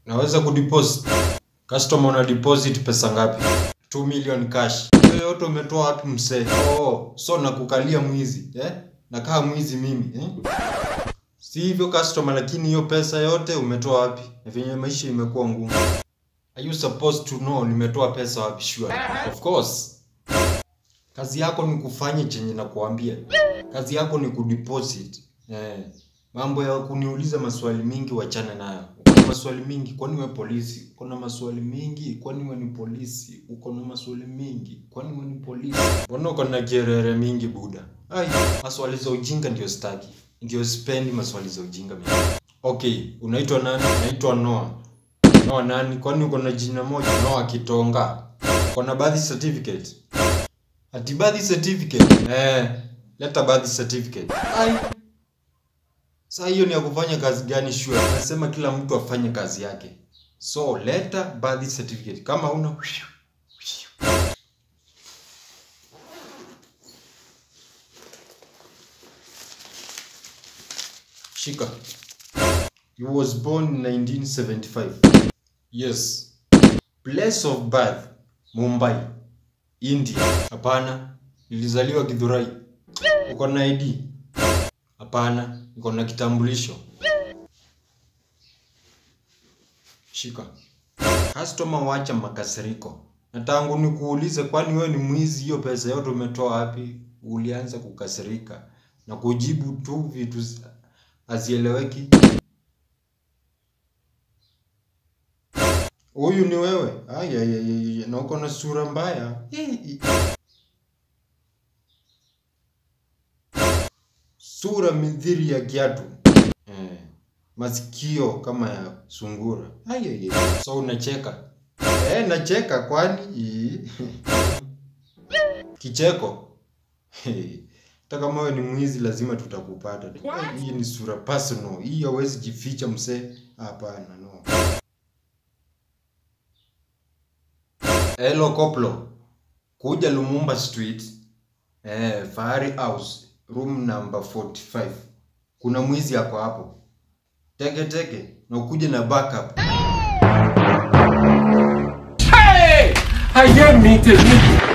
Naweza kudeposit. Customer una deposit pesa ngapi? 2 million cash. Hiyo yote umetoa wapi msee? Oh, so nakukalia mwizi, eh? Nakaa mwizi mimi, eh? Si hivyo customer, lakini hiyo pesa yote umetoa wapi? Na venye maisha imekuwa ngumu. Are you supposed to know nimetoa pesa wapi? Sure. Of course. Kazi yako ni kufanya chenye nakuambia. Kazi yako ni kudeposit. Eh. Mambo ya kuniuliza maswali mingi wachana nayo. Uko na maswali mingi kwani wewe polisi? Uko na maswali mingi kwani wewe ni polisi? Uko na maswali mingi kwani wewe ni polisi? Mbona uko na kerere mingi buda? Ai, maswali za ujinga ndio staki. Ndio sipendi maswali za ujinga mimi. Okay, unaitwa nani? Naitwa Noah. Noah nani? Kwani uko na jina moja? Noah Kitonga. Uko na birth certificate? Ati birth certificate? Eh, leta birth certificate. Ai. Sasa hiyo ni ya kufanya kazi gani sure? Nasema kila mtu afanye kazi yake. So leta birth certificate. Kama una Shika. He was born in 1975. Yes. Place of birth Mumbai, India. Hapana, nilizaliwa Githurai. Uko na ID? Hapana, niko na kitambulisho. Shika. Customer, wacha makasiriko. Na tangu nikuulize, kwani wewe ni mwizi? Hiyo pesa yote umetoa wapi? Ulianza kukasirika na kujibu tu vitu hazieleweki. Huyu ni wewe? Ai, ai, ai, ai, na uko na sura mbaya. Hii- Sura midhiri ya kiatu. Eh, masikio kama ya sungura. Ai, ai, ai. So unacheka? Eh, nacheka kwani? Ii. Kicheko. Hata kama wewe ni mwizi lazima tutakupata. Eh, Hii ni sura personal. Hii hawezi jificha msee. Hapana, no. Hello Koplo. Kuja Lumumba Street. Eh, Fahari House, room number 45. Kuna mwizi ako hapo. Teke teke na ukuje na backup. Hey! Aye mi tèmi.